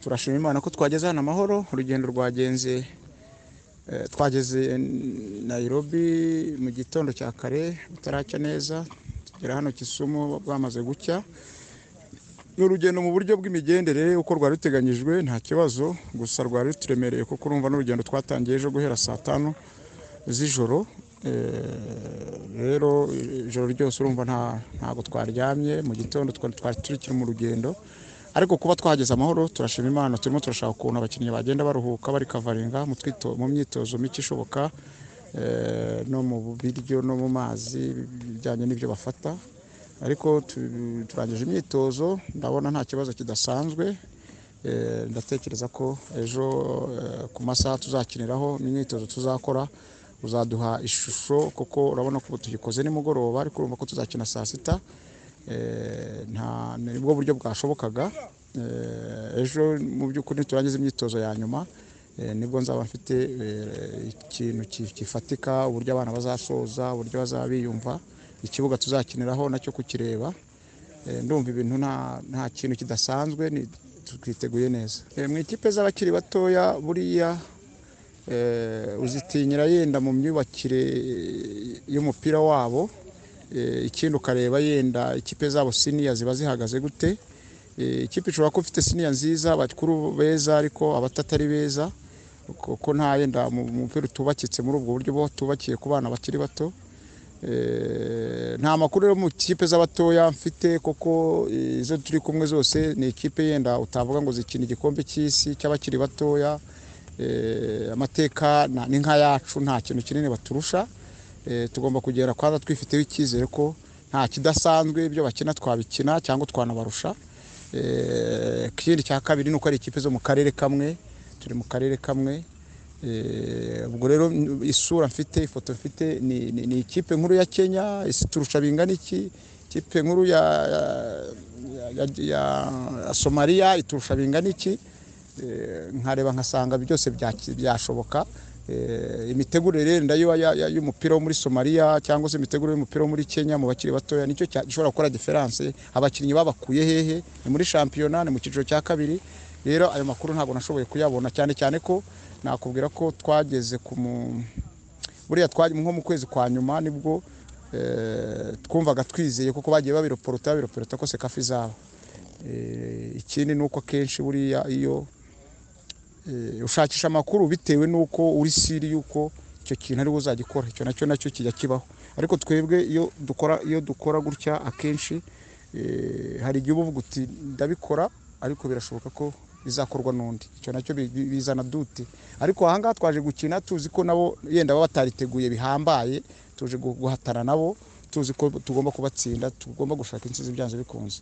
turashima imana ko twageze hano amahoro urugendo rwagenze twageze nayirobi mu gitondo cya kare butaracya neza tugera hano kisumu bwamaze gucya ni urugendo mu buryo bw'imigendere uko rwari ruteganyijwe nta kibazo gusa rwari ruturemereye kuko urumva n'urugendo twatangiye ejo guhera saa tanu z'ijoro rero ijoro ryose urumva ntabwo twaryamye mu gitondo twari turi mu rugendo ariko kuba twageze amahoro turashima imana turimo turashaka ukuntu abakinnyi bagenda baruhuka bari kavaringa mu myitozo mike ishoboka no mu biryo no mu mazi bijyanye n'ibyo bafata ariko turangije imyitozo ndabona nta kibazo kidasanzwe ndatekereza ko ejo ku masaha tuzakiniraho n'imyitozo tuzakora uzaduha ishusho kuko urabona ko tuyikoze nimugoroba ariko urumva ko tuzakina saa sita nibwo buryo bwashobokaga ejo mu by'ukuri turangiza imyitozo ya nyuma nibwo nzaba mfite ikintu gifatika uburyo abana bazasoza uburyo bazaba biyumva ikibuga tuzakiniraho nacyo kukireba ndumva ibintu nta kintu kidasanzwe twiteguye neza mu ikipe z'abakiri batoya buriya uzitinyira yenda mu myubakire y'umupira wabo ikindi ukareba yenda ikipe zabo siniya ziba zihagaze gute ikipe ishobora kuba ifite siniya nziza bakuru beza ariko abatatari beza kuko nta yenda mu mupira utubakitse muri ubwo buryo buba tubakiye ku bana bakiri bato nta makuru yo mu kipe z'abatoya mfite kuko izo turi kumwe zose ni ikipe yenda utavuga ngo zikina igikombe cy'isi cy'abakiri batoya amateka ni nk'ayacu nta kintu kinini baturusha tugomba kugera kwanza twifiteho icyizere ko nta kidasanzwe ibyo bakina twabikina cyangwa twanabarusha ikindi cya kabiri ni uko ari ikipe zo mu karere kamwe turi mu karere kamwe ubwo rero isura mfite ifoto mfite ni ikipe nkuru ya kenya turusha bingana iki ikipe nkuru ya somaliya iturusha bingana iki nkareba nkasanga byose byashoboka imitegurire yenda y'umupira wo muri somaliya cyangwa se imitegurire y'umupira wo muri kenya mu bakiri batoya nicyo gishobora gukora diferanse abakinnyi babakuye hehe ni muri shampiyona ni mu cyiciro cya kabiri rero ayo makuru ntabwo nashoboye kuyabona cyane cyane ko nakubwira ko twageze ku buriya nko mu kwezi kwa nyuma nibwo twumvaga twizeye kuko bagiye babiroporota babiroporota ko sekafa izaba ikindi ni uko akenshi buriya iyo ushakisha amakuru bitewe n'uko uri siri y'uko icyo kintu ariwe uzagikora icyo nacyo nacyo kijya kibaho ariko twebwe iyo dukora iyo dukora gutya akenshi hari igihe uba uvuga uti ndabikora ariko birashoboka ko bizakorwa n'undi icyo nacyo bizana dute ariko ahangaha twaje gukina tuzi ko nabo yenda baba batariteguye bihambaye tuje guhatana nabo tuzi ko tugomba kubatsinda tugomba gushaka intsinzi byanze bikunze